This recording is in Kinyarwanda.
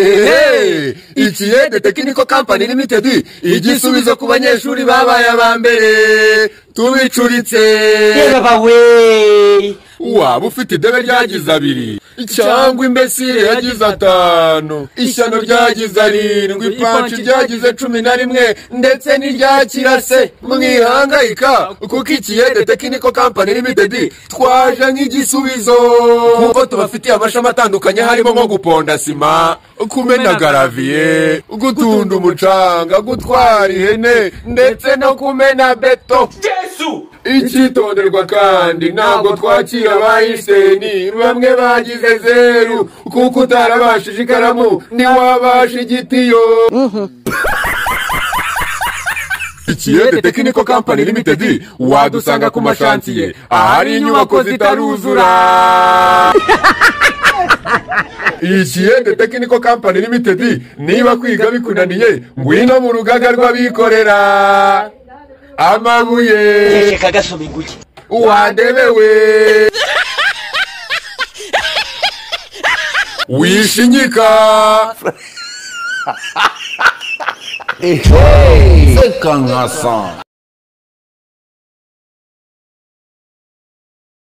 ehehehe ikiyede tekiniko kampani limitedi igisubizo ku banyeshuri babaye aba mbere tubicuritse reba we waba ufite idebe ryagize abiri cyangwa imbesire yagize atanu ishyano ryagize arindwi ipanci ryagize cumi na rimwe ndetse n'irya kirase mwihangayika kuko ikiyede tekiniko kampani limitedi twaje nk'igisubizo kuko tubafitiye amashami atandukanye harimo nko guponda sima kumena garaviye gutunda umucanga gutwara ihene ndetse no kumena beto jesu icyitonderwa kandi ntabwo twakira abayiseni bamwe bagize zeru kuko utarabashije ikaramu ntiwabasha igitiyo ikiyede tekiniko kampani limitedi wadusanga ku mashantiye ahari inyubako zitaruzura ikiyede tekiniko kampani limitedi niba kwiga bikunaniye ngwino mu rugaga rw'abikorera amabuye reka gasoma inguge wadebewe wishinyika C'est qu'un garçon.